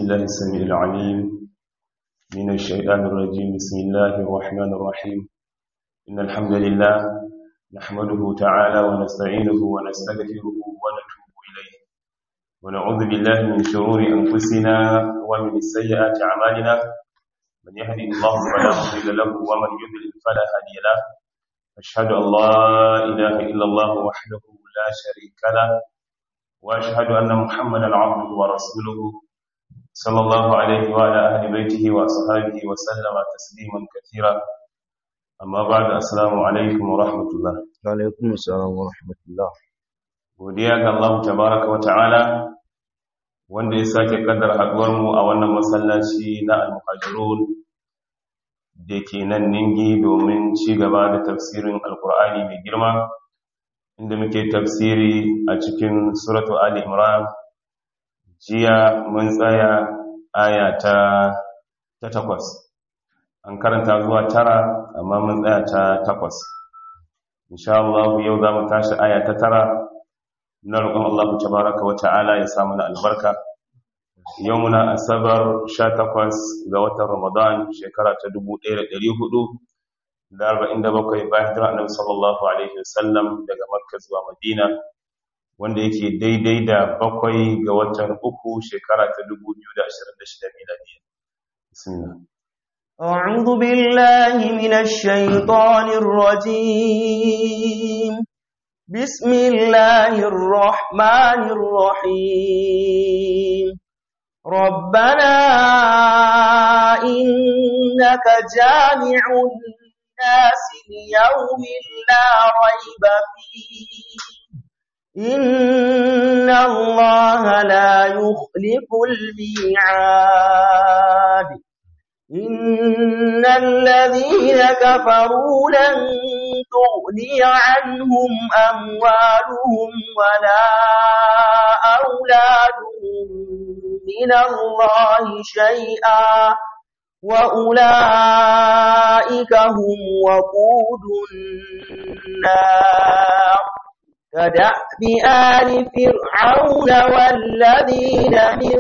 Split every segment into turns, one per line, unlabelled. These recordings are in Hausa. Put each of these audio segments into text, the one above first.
بالله السميع العليم من الشيطان الرجيم بسم الله الرحمن الرحيم إن الحمد لله نحمده تعالى ونستعينه ونستغفره ونتوب إليه ونعوذ بالله من شرور أنفسنا ومن سيئات أعمالنا من يهدي الله فلا مضل له ومن يضلل فلا هادي له أشهد أن لا إله إلا الله وحده لا شريك له وأشهد أن محمدا عبده ورسوله صلى الله عليه وعلى أهل بيته وأصحابه وسلم تسليما كثيرا أما بعد السلام عليكم ورحمة الله
alaikum assalam wa rahmatullah
godiya ga Allah tabaraka wa ta'ala wanda ya sake kaddar haduwar mu a wannan masallaci na al-muhajirun da ke nan ningi domin ci gaba da tafsirin alkur'ani mai girma inda muke tafsiri a cikin suratu ali imran jiya mun tsaya aya ta ta takwas an karanta zuwa tara amma mun tsaya ta takwas insha Allah yau za mu tashi aya ta tara na roƙon Allah tabaraka wa ta'ala ya samu na albarka yau muna asabar 18 ga watan ramadan shekara ta 1447 bayan hijira annabi sallallahu alaihi wasallam daga makka zuwa madina wanda yake daidai da bakwai ga watan uku shekara ta 2026 miladiya bismillah
أعوذ بالله من الشيطان الرجيم بسم الله الرحمن الرحيم ربنا إنك جامع الناس ليوم لا ريب فيه إن الله لا يخلف الميعاد إن الذين كفروا لن تغني عنهم أموالهم ولا أولادهم من الله شيئا وأولئك هم وقود النار كدأب آل فرعون والذين من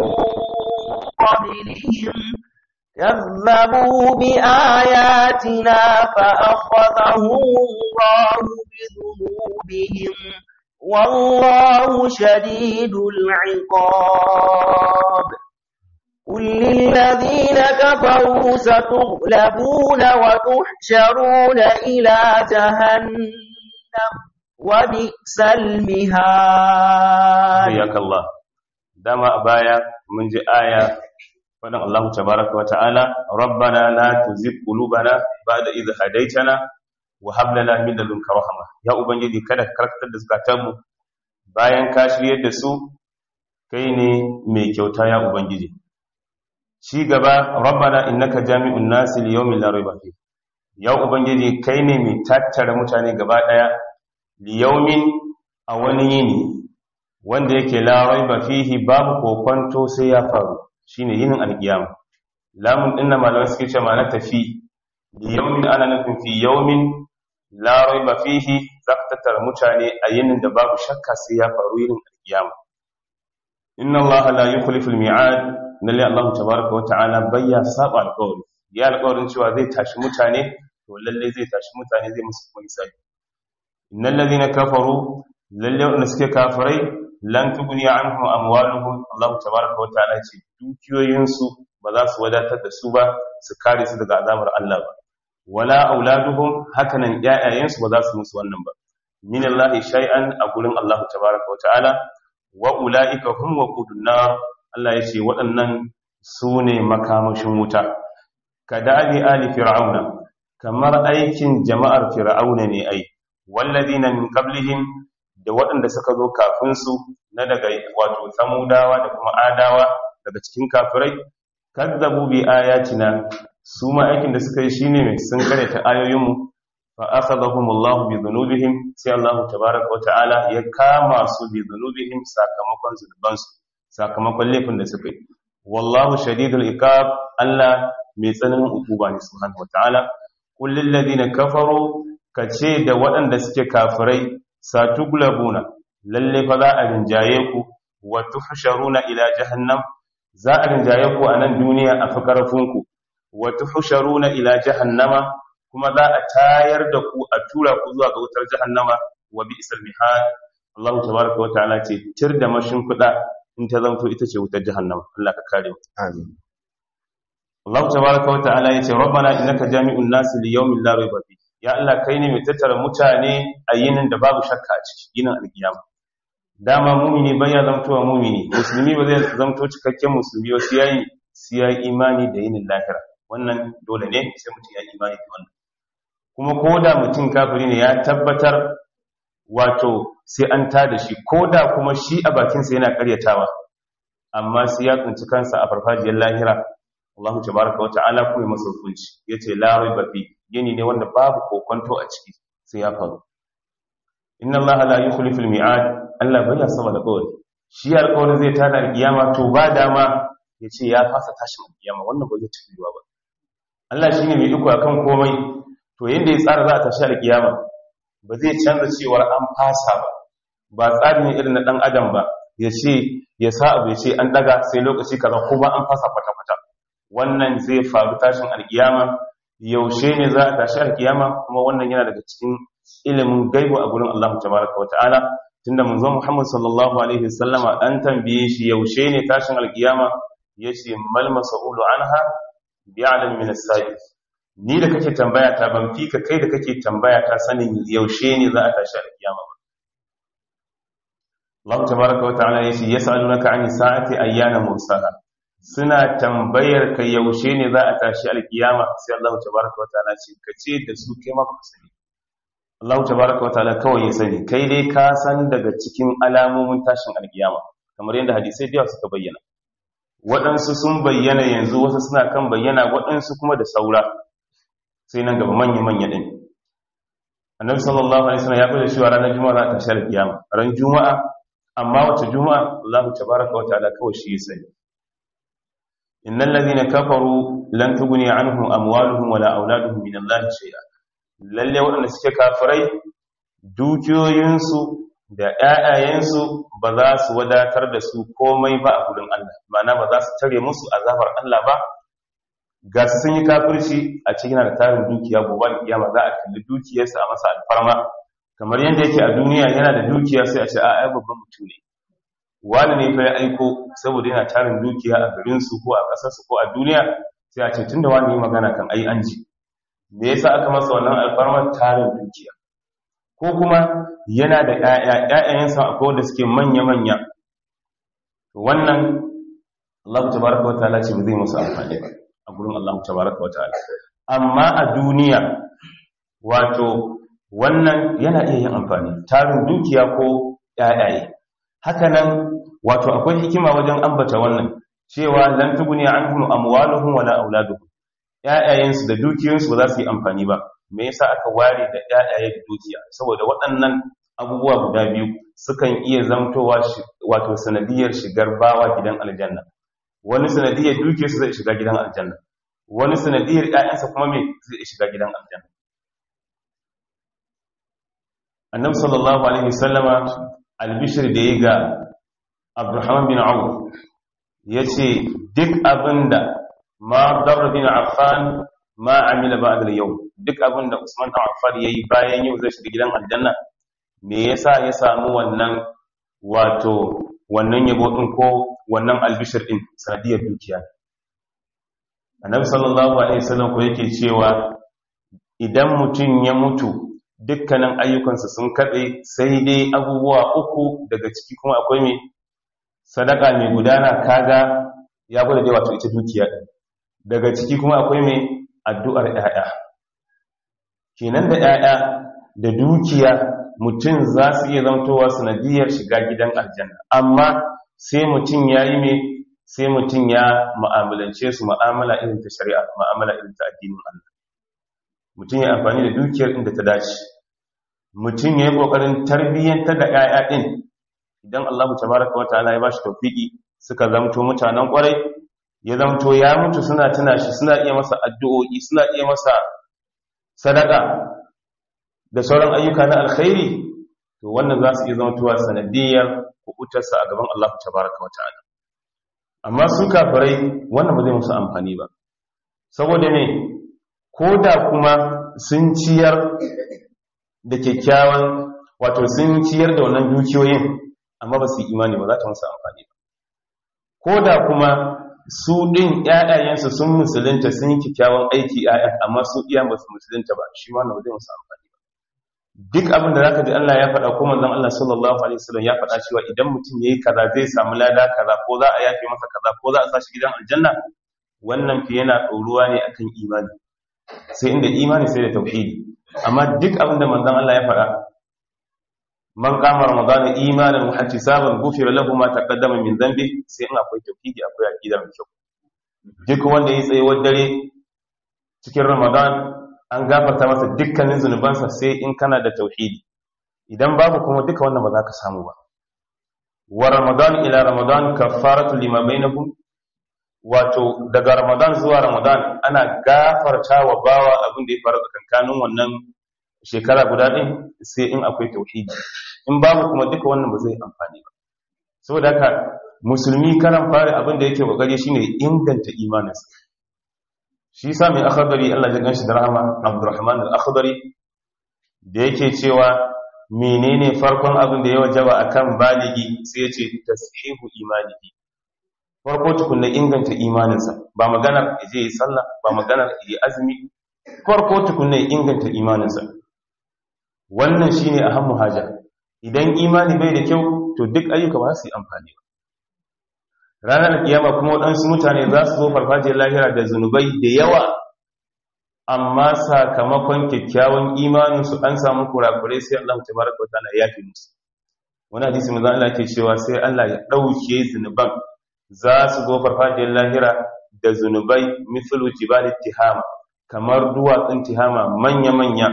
قبلهم كذبوا بآياتنا فأخذهم الله بذنوبهم والله شديد العقاب قل للذين كفروا ستغلبون وتحشرون إلى جهنم وبئس المهاد
حياك الله دام أبايا من جاء آية faɗin Allah tabaraka wata'ala rabbana la tuzigh qulubana ba'da idh hadaytana wa hab lana min ladunka rahma ya ubangiji kada ka karkatar da zakatanmu bayan ka shiryar da su kai ne mai kyauta ya ubangiji ci gaba rabbana innaka jami'un nasi li yawmin la rayba fi ya ubangiji kai ne mai tattara mutane gaba daya li yawmin a wani yini wanda yake la rayba fihi babu kokonto sai ya faru shine yinin alkiyama lamun din na malamai suke cewa ma'ana tafi li yawmin ana nufin fi yawmin la rayba fihi zaka tattara mutane a yinin da babu shakka sai ya faru yinin alkiyama inna allaha la yukhlifu almi'ad nalle allah tabaaraka wa ta'ala bayya saba alqawli ya alqawlin cewa zai tashi mutane to lalle zai tashi mutane zai musu kuma hisabi innal ladhina kafaru lalle wanda suke kafirai lan tugni anhum amwaluhum Allah tabaaraka wa ta'ala ce dukiyoyinsu ba za su wadatar da su ba su kare su daga azabar Allah ba wala auladuhum hakanan ƴaƴayensu ba za su musu wannan ba min Allah shay'an a gurin Allah tabaaraka wa ta'ala wa ulaika hum waqudun nar Allah ya ce waɗannan su ne makamashin wuta kadabi ali fir'auna kamar aikin jama'ar fir'auna ne ai walladina min qablihim da waɗanda suka zo kafinsu na daga wato samudawa da kuma adawa daga cikin kafirai kazzabu bi ayatina su ma aikin da suka yi shine mai sun karyata ayoyinmu fa akhadhahumullahu bi dhunubihim sai Allah tabaaraka wa ta'ala ya kama su bi dhunubihim sakamakon zunubansu sakamakon laifin da suka yi wallahu shadidul iqab Allah mai tsananin hukuma ne subhanahu wa ta'ala qul lil ladina kafaru kace da waɗanda suke kafirai satuglabuna lalle fa za a rinjaye ku wa tuhsharuna ila jahannam za a rinjaye ku a nan duniya a fi ƙarfinku wa tuhsharuna ila jahannama kuma za a tayar da ku a tura ku zuwa ga wutar jahannama wa bi'sal mihad Allah tabaraka wa ta'ala ce tir da mashin kuda in ta zanto ita ce wutar jahannama Allah ka kare mu
amin
Allah tabaraka wa ta'ala yace rabbana innaka jami'un nas li yawmin la rayba fi ya Allah kai ne mai tattara mutane a yinin da babu shakka a ciki yinin alkiyama dama mumini bai ya zamtowa mumini musulmi ba zai zamto cikakken musulmi ba sai yayi sai yayi imani da yinin lahira wannan dole ne sai mutum ya imani da wannan kuma ko da mutum kafiri ne ya tabbatar wato sai an tada shi ko da kuma shi a bakinsa yana karyatawa amma sai ya tsinci kansa a farfajiyar lahira Allah tabaraka wa ta'ala kuma masa hukunci yace la raiba fi yini ne wanda babu kokonto a ciki sai ya faru inna Allah la yukhlifu al-mi'ad Allah bai ya saba da kawai shi alƙawarin zai tada alƙiyama to ba dama yace ya fasa tashin alƙiyama wannan ba zai tafi ba Allah shine mai iko akan komai to yanda ya tsara za a tashi alƙiyama ba zai canza cewar an fasa ba ba tsari ne irin na dan adam ba ya ce ya sa abu ya ce an daga sai lokaci kaza kuma an fasa kwata-kwata wannan zai faru tashin alkiyama yaushe ne za a tashi alkiyama kuma wannan yana daga cikin ilimin gaibu a gurin Allah tabaraka wa ta'ala tunda manzon Muhammad sallallahu alaihi wasallama an tambaye shi yaushe ne tashin alkiyama yace mal mas'ulu anha bi'alam min as-sa'il ni da kake tambaya ta ban fi ka kai da kake tambaya ta sanin yaushe ne za a tashi alkiyama ba Allah tabaraka wa ta'ala yace yas'alunaka 'ani sa'ati ayyana mursaha suna tambayar ka yaushe ne za a tashi alkiyama sai Allah tabaraka wa ta'ala ce ka ce da su kai ma ba sani Allah tabaraka wa ta'ala kawai ya sani kai dai ka san daga cikin alamomin tashin alkiyama kamar yadda hadisai da suka bayyana waɗansu sun bayyana yanzu wasu suna kan bayyana waɗansu kuma da saura sai nan gaba manya-manya ɗin annabi sallallahu alaihi wasallam ya fada cewa ranar juma'a za ta tashi alkiyama ran juma'a amma wace juma'a Allah tabaraka wa ta'ala kawai shi ya sani innal ladhina kafaru lan tughni anhum amwaluhum wala auladuhum min Allah shay'a lalle waɗanda suke kafirai dukiyoyinsu da ƴaƴayensu ba za su wadatar da su komai ba a gurin Allah ma'ana ba za su tare musu azabar Allah ba ga su sun yi kafirci a cikin da tarin dukiya gobe kiyama za a kalli dukiyarsa a masa alfarma kamar yadda yake a duniya yana da dukiya sai a ce a ai babban mutum ne wani ne fa ya aiko saboda yana tarin dukiya a garin su ko a kasar su ko a duniya sai a ce tunda wani yi magana kan ai an ji me yasa aka masa wannan alfarma tarin dukiya ko kuma yana da ƴaƴa ƴaƴayensa akwai wanda suke manya manya wannan Allah tabaraka wa ta'ala ce ba zai musu amfani ba a gurin Allah tabaraka wa ta'ala amma a duniya wato wannan yana iya yin amfani tarin dukiya ko ƴaƴaye haka nan wato akwai hikima wajen ambata wannan cewa lan tuguni anhum amwaluhum wala auladuhum ƴaƴayensu da dukiyoyinsu ba za su yi amfani ba me yasa aka ware da ƴaƴaye da dukiya saboda waɗannan abubuwa guda biyu sukan iya zamtowa wato sanadiyar shigar bawa gidan aljanna wani sanadiyar dukiyarsa zai shiga gidan aljanna wani sanadiyar ƴaƴansa kuma me zai shiga gidan aljanna annabi sallallahu alaihi wasallama albishir da ya ga Abdurrahman bin Auf yace duk abinda ma Darr bin Affan ma amila ba'da al-yawm duk abinda Usman bin Affan yayi bayan yau zai shiga gidan aljanna me yasa ya samu wannan wato wannan yabo din ko wannan albishir din sanadiyar dukiya annabi sallallahu alaihi wasallam ko yake cewa idan mutum ya mutu dukkanin ayyukansa sun katse sai dai abubuwa uku daga ciki kuma akwai mai sadaka mai gudana kaga ya gwada dai wato ita dukiya din daga ciki kuma akwai mai addu'ar ƴaƴa kenan da ƴaƴa da dukiya mutum za su iya zantowa sanadiyar shiga gidan aljanna amma sai mutum ya yi mai sai mutum ya ma'amalance su ma'amala irin ta shari'a ma'amala irin ta addinin Allah mutum ya amfani da dukiyar inda ta dace mutum ya yi ƙoƙarin tarbiyyantar da ‘ya'ya ɗin idan Allah tabaraka wa ta'ala ya ba shi taufiki suka zamto mutanen ƙwarai ya zamto ya mutu suna tuna shi suna iya masa addu'o'i suna iya masa sadaka da sauran ayyuka na alkhairi to wannan za su iya zamtowa sanadiyar kuɓutarsa a gaban Allah tabaraka wa ta'ala amma su kafirai wannan ba zai musu amfani ba saboda ne ko da kuma sun ciyar da kyakkyawan wato sun ciyar da wannan dukiyoyin amma ba su yi imani ba za ta musu amfani ba ko da kuma su ɗin ‘ya'yayensu sun musulunta sun yi kyakkyawan aiki ‘ya'yan amma su iya ba su musulunta ba shi ma na zai musu amfani ba duk abin da zaka ji Allah ya faɗa ko manzon Allah sallallahu alaihi wasallam ya faɗa cewa idan mutum yayi kaza zai samu lada kaza ko za a yafe masa kaza ko za a sa shi gidan aljanna wannan fi yana ɗoruwa ne akan imani sai inda imani sai da tauhidi amma duk abin da manzon Allah ya faɗa man kama ramadana imanan wa ihtisaban ghufira lahu ma taqaddama min dhanbi sai in akwai tauhidi akwai aqida mai kyau duk wanda ya tsaye dare cikin ramadan an gafarta masa dukkanin zunubansa sai in kana da tauhidi idan babu kuma duka wannan ba za ka samu ba wa ramadan ila ramadan kaffaratu lima bainakum wato daga ramadan zuwa ramadan ana gafarta wa bawa abin da ya faru tsakankanin wannan shekara guda ɗin sai in akwai tauhidi in babu kuma duka wannan ba zai amfani ba saboda haka musulmi karan fara abin da yake kokari shine inganta imaninsa shi yasa mai akhdari Allah ya ganshi da rahama Abdurrahman al-Akhdari da yake cewa menene farkon abin da ya wajaba akan baligi sai ya ce tashihu imanihi farko tukunna inganta imaninsa ba maganar je yi sallah ba maganar yi azumi farko tukunna inganta imaninsa wannan shine ahammu haja idan imani bai da kyau to duk ayyuka ba su yi amfani ba ranar kiyama kuma waɗansu mutane za su zo farfajiyar lahira da zunubai da yawa amma sakamakon kyakkyawan imaninsu an samu kurakurai sai Allah ta baraka wa ta'ala ya fi musu wani hadisi manzo Allah ke cewa sai Allah ya ɗauke zunuban za su zo farfajiyar lahira da zunubai mithlu jibal tihama kamar duwatsun tihama manya-manya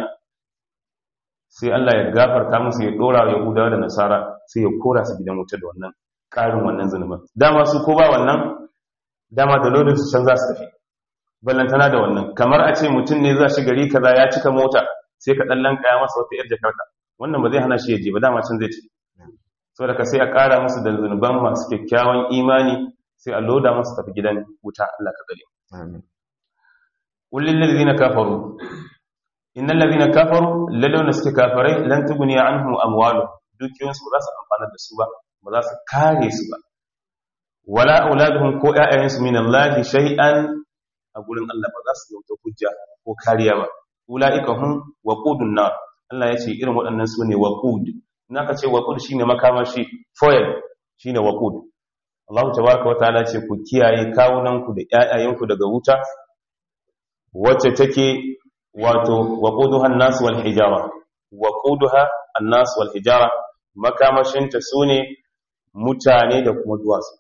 sai Allah ya gafarta musu ya dora wa Yahudawa da Nasara sai ya kora su gidan wuta da wannan ƙarin wannan zunuban dama su ko ba wannan dama da lodin su can za su tafi ballantana da wannan kamar a ce mutum ne za shi gari kaza ya cika mota sai ka ɗallan kaya masa wata yar jakarka wannan ba zai hana shi ya je ba dama can zai ci saboda ka sai a ƙara musu da zunuban masu kyakkyawan imani sai a loda musu tafi gidan wuta Allah ka tsare
amin
qul lil ladina kafaru innal ladina kafaru ladawna suke kafarai lan tuguni anhum amwalu dukiyoyin su ba za su amfana da su ba ba za su kare su ba wala auladuhum ko ƴaƴayen su min Allah shay'an a gurin Allah ba za su zauta hujja ko kariya ba ulaika hum waqudun nar Allah ya ce irin waɗannan su ne waqud naka ce waqud shine makamashi foil shine waqud Allah tabaraka wa ta'ala ce ku kiyaye kawunanku da ƴaƴayenku daga wuta wacce take wato waquduha an-nas wal hijara waquduha an-nas wal hijara makamashinta sune mutane da kuma duwatsu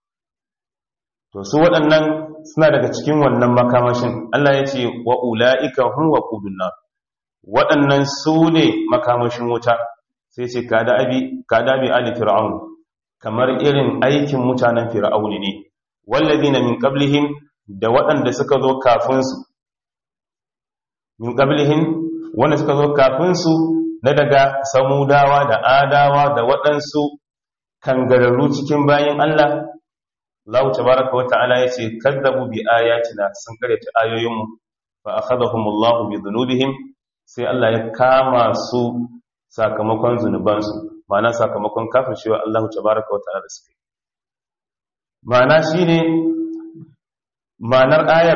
to su waɗannan suna daga cikin wannan makamashin Allah ya ce wa ulaika hum waqudun nar waɗannan su ne makamashin wuta sai ce kada abi kada bi ali fir'aun kamar irin aikin mutanen fir'auni ne wallazina min qablihim da waɗanda suka zo kafin su min qablihim wanda suka zo kafin su na daga samudawa da adawa da waɗansu kangararru cikin bayin Allah Allah tabaraka wa ta'ala yace kadzabu bi ayatina sun karyata ayoyinmu fa akhadhahumullahu bi dhunubihim sai Allah ya kama su sakamakon zunubansu ma'ana sakamakon kafircewa Allah tabaraka wa ta'ala da suke ma'ana shine ma'anar ayar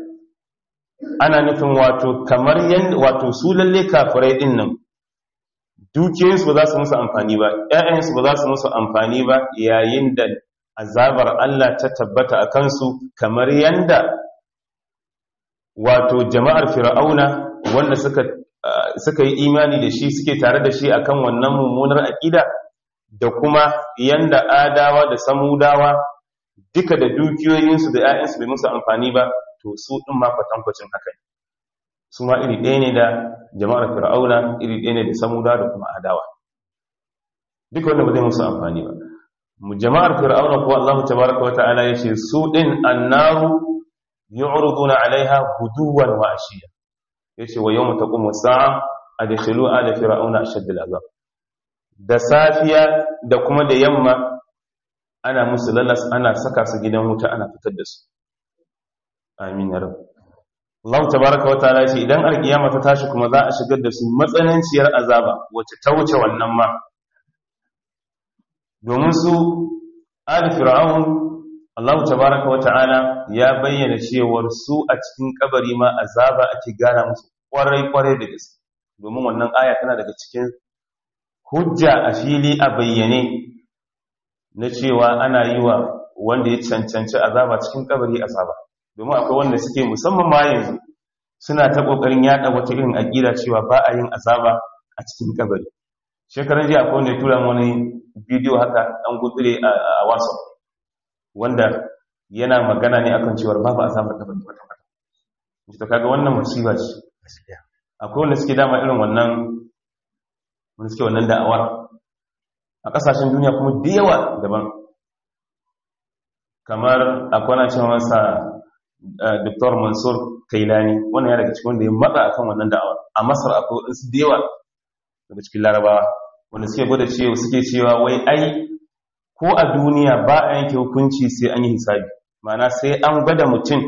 ana nufin wato kamar yanda wato su lalle kafirai din nan dukiyoyinsu ba za su musu amfani ba ƴaƴansu ba za su musu amfani ba yayin da azabar Allah ta tabbata a kansu kamar yanda wato jama'ar fir'auna wanda suka suka yi imani da shi suke tare da shi akan wannan mummunar aƙida da kuma yanda adawa da samudawa duka da dukiyoyinsu da 'ya'yansu bai musu amfani ba to su ɗin ma kwatankwacin haka ne su ma iri ɗaya ne da jama'ar fir'auna iri ɗaya ne da samudawa da kuma adawa duka wanda ba zai musu amfani ba mu jama'ar fir'auna kuwa Allah tabaraka wa ta'ala yace su ɗin annaru yu'raduna 'alaiha guduwan wa ashiya yace wa yawma taqumu as-sa'a adkhilu ala fir'auna ashadda al-'adab da safiya da kuma da yamma ana musu lalas ana saka su gidan wuta ana fitar da su amin ya rabu Allah tabaraka wa ta'ala ce idan alkiyama ta tashi kuma za a shigar da su matsananciyar azaba wacce ta wuce wannan ma domin su ali fir'aun Allah tabaraka wa ta'ala ya bayyana cewar su a cikin kabari ma azaba ake gana musu kwarai kwarai da gaske domin wannan aya tana daga cikin hujja a fili a bayyane na cewa ana yi wa wanda ya cancanci azaba cikin kabari azaba domin akwai wanda suke musamman ma yanzu suna ta kokarin yada wata irin aqida cewa ba a yin azaba a cikin kabari shekaran jiya akwai wanda ya tura wani bidiyo haka dan gutsire a WhatsApp wanda yana magana ne akan cewa babu azabar kabari kwata kwata to kaga wannan musiba ce akwai wanda suke dama irin wannan wanda suke wannan da'awar a kasashen duniya kuma da yawa daban kamar akwai na cewa masa Dr. Mansur Kailani wannan ya daga cikin wanda ya matsa akan wannan da'awar a Masar akwai wadansu da yawa daga cikin Larabawa wanda suke gwada cewa suke cewa wai ai ko a duniya ba a yanke hukunci sai an yi hisabi ma'ana sai an gwada mutum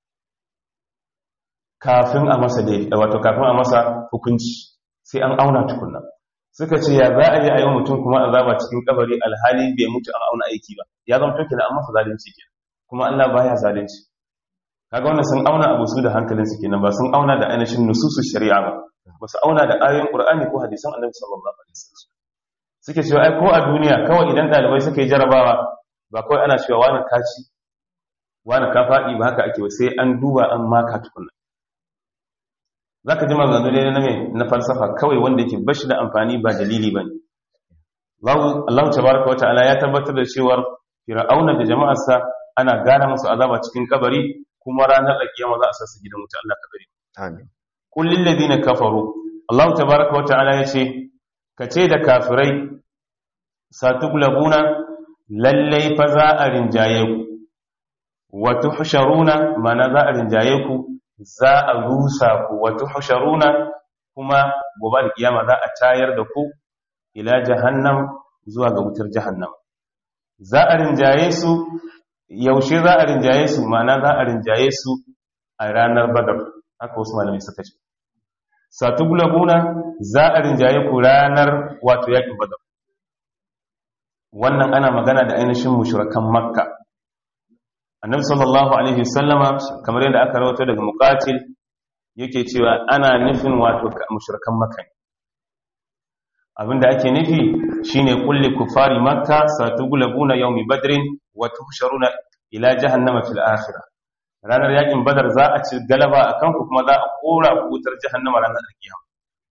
kafin a masa da wato kafin a masa hukunci sai an auna tukunna suka ce ya za a yi a yi mutum kuma azaba cikin kabari alhali bai mutu an auna aiki ba ya zama toke da an masa zalunci ke kuma Allah baya zalunci kaga wannan sun auna abu su da hankalin su kenan ba sun auna da ainihin nususu shari'a ba ba su auna da ayoyin qur'ani ko hadisan annabi sallallahu alaihi wasallam suke cewa ai ko a duniya kawai idan dalibai suka yi jarabawa ba kawai ana cewa wani kaci wani ka faɗi ba haka ake ba sai an duba an maka tukunna za ka ji maganganu ne na mai na falsafa kawai wanda yake bashi da amfani ba dalili ba ne Allah tabaraka wata'ala ya tabbatar da cewar fir'auna da jama'arsa ana gana musu azaba cikin kabari kuma ranar alkiyama za a sa su gidan wuta Allah kabari
amin
qul lil ladina kafaru Allah tabaraka wata'ala ya ce ka ce da kafirai satuglabuna lallai fa za a rinjaye ku wa tuhsharuna mana za a rinjaye ku za a rusa ku wata husharuna kuma gobe da kiyama za a tayar da ku ila jahannam zuwa ga wutar jahannam za a rinjaye su yaushe za a rinjaye su mana za a rinjaye su a ranar badar haka wasu malamai suka ce satugulabuna za a rinjaye ku ranar wato yakin badar wannan ana magana da ainihin mushrikan makka annabi sallallahu alaihi wasallama kamar yadda aka rawaito daga muqatil yake cewa ana nufin wato mushrikan makka abinda ake nufi shine kulli kufari makka satughlabuna yawmi badrin wa tuhsharuna ila jahannama fil akhirah ranar yakin badar za a ci galaba akan ku kuma za a kora ku wutar jahannama ranar alkiyama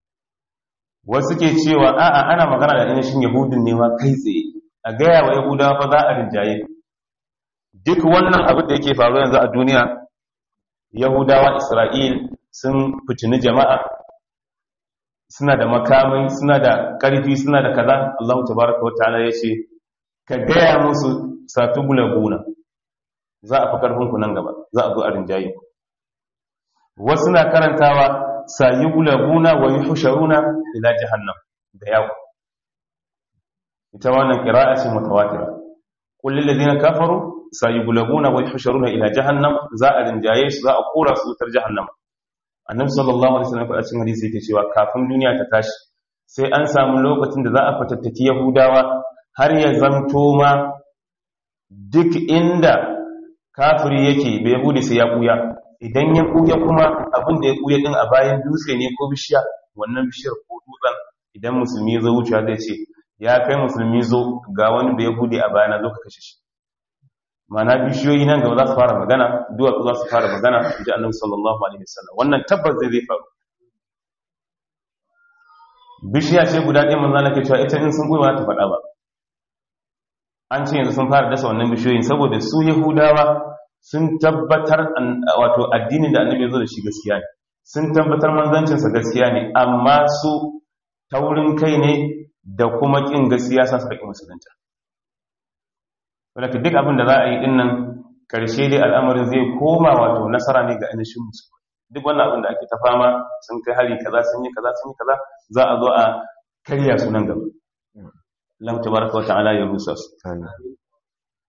wasu ke cewa a'a ana magana da ainihin yahudin ne ma kai tsaye a gaya wa yahudawa fa za a rinjaye duk wannan abin da yake faruwa yanzu a duniya yahudawa isra'il sun fitini jama'a suna da makamai suna da ƙarfi suna da kaza allahu tabaraka wa ta'ala ya ce ka gaya musu satu guna za a fi ƙarfinku nan gaba za a zo a rinjaye wasu na karantawa sayi guna wa yi husharuna ila jahannam da yawo ita wannan ƙira'a ce mutawatira kullum ladina kafaru sayugulabuna wa yuhsharuna ila jahannam za a rinjaye su za a kora su wutar jahannam annabi sallallahu alaihi wasallam a cikin hadisi yake cewa kafin duniya ta tashi sai an samu lokacin da za a fatattaki yahudawa har ya zanto ma duk inda kafiri yake bai yahudi sai ya kuya idan ya kuya kuma abin da ya kuya din a bayan dutse ne ko bishiya wannan bishiyar ko dutsen idan musulmi ya zo wucewa zai ce ya kai musulmi zo ga wani da yahudi a bayana zo ka kashe shi mana bishiyoyi nan gaba za su fara magana duwatsu za su fara magana ji annabi sallallahu alaihi wasallam wannan tabbas zai zai faru bishiya ce guda ɗaya manzo Allah ke cewa ita in sun goyi ba ta faɗa ba an ce yanzu sun fara dasa wannan bishiyoyin saboda su yahudawa sun tabbatar wato addinin da annabi ya zo da shi gaskiya ne sun tabbatar manzancinsa gaskiya ne amma su taurin kai ne da kuma ƙin gaskiya sa su ƙi musulunta wadda duk abin da za a yi din nan ƙarshe dai al'amarin zai koma wato nasara ne ga ainihin musulmi duk wannan abin da ake ta fama sun kai hari kaza sun yi kaza sun yi kaza za a zo a karya su nan gaba lam tabaraka wa ta'ala ya rusa su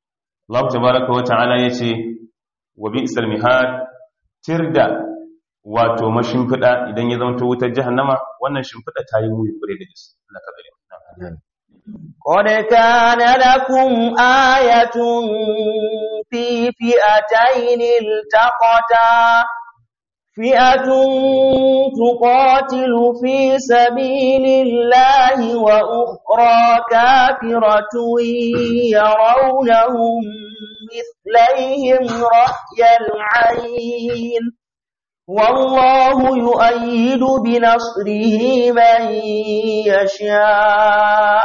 Allah tabaraka wa ta'ala yace wa bi'sal mihad tirda wato mashimfida idan ya zanto wutar jahannama wannan shimfida ta yi muyi kure da gaske Allah ka gare mu
قد كان لكم آية في فئتين التقتا فئة تقاتل في سبيل الله وأخرى كافرة يرونهم مثليهم رأي العين والله يؤيد بنصره من يشاء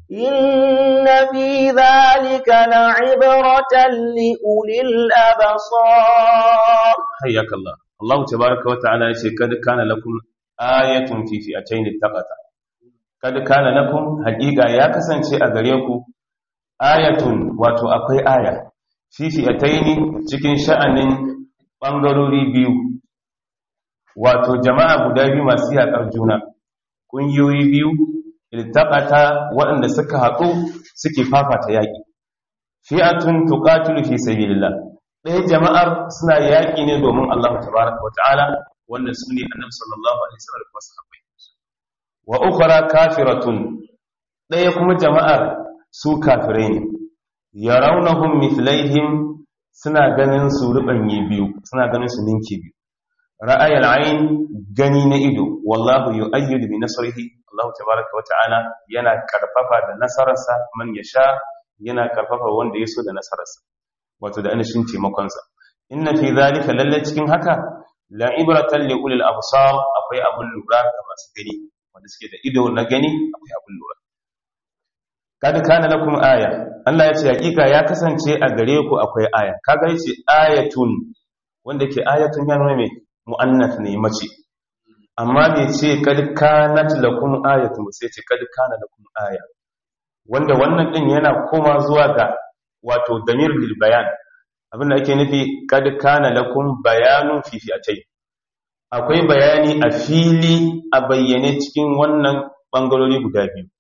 إن في ذلك لعبرة لأولي الأبصار
حياك الله الله تبارك وتعالى يقول قد كان لكم آية في فئتين التقتا قد كان لكم حقيقة يا كسانشي أغريكم آية واتو أقوي آية في فئتين cikin sha'anin bangarori biyu wato jama'a guda biyu masu yaƙar juna ƙungiyoyi biyu iltaqata waɗanda suka haɗu suke fafata yaƙi fi'atun tuqatilu fi sabilillah ɗaya jama'ar suna yaƙi ne domin Allah tabaraka wa ta'ala wanda su ne annabi sallallahu alaihi wasallam da sahabbai wa ukhra kafiratun ɗaya kuma jama'ar su kafirai ne yarawnahum mithlaihim suna ganin su rubanye biyu suna ganin su ninki biyu ra'ayal ayn gani na ido wallahu yu'ayyidu bi nasrihi Allah tabaraka wa ta'ala yana karfafa da nasararsa man yasha yana karfafa wanda yaso da nasararsa wato da anashin taimakon sa inna fi zalika lalle cikin haka la ibratan li ulil absar akwai abun lura ga masu gani wanda suke da ido na gani akwai abun lura kad kana lakum aya Allah ya ce hakika ya kasance a gare ku akwai aya kaga yace ayatun wanda ke ayatun ya nuna me mu'annath ne mace amma bai ce kad kanat lakum ayatun sai ce kad kana lakum aya wanda wannan din yana koma zuwa ga wato damir lil bayan abinda ake nufi kad kana lakum bayanun fi fi'atay akwai bayani a fili a bayyane cikin wannan bangarori guda biyu